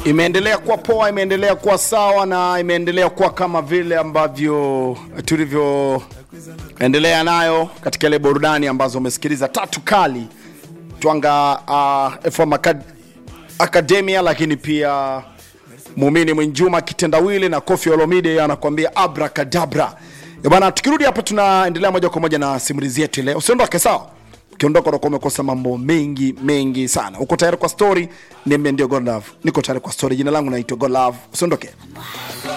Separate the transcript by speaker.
Speaker 1: imeendelea kuwa poa, imeendelea kuwa sawa na imeendelea kuwa kama vile ambavyo tulivyoendelea nayo katika ile burudani ambazo umesikiliza tatu kali twanga uh, FM Acad Academia, lakini pia Muumini Mwinjuma kitendawili na Kofi Olomide anakuambia abracadabra. Eh Bwana, tukirudi hapa tunaendelea moja kwa moja na simulizi yetu leo. Usiondoke sawa? Ukiondoka utakuwa umekosa mambo mengi mengi sana. Uko tayari kwa story? Niambie ndio God Love. Niko tayari kwa story. Jina langu naitwa God Love. Usiondoke.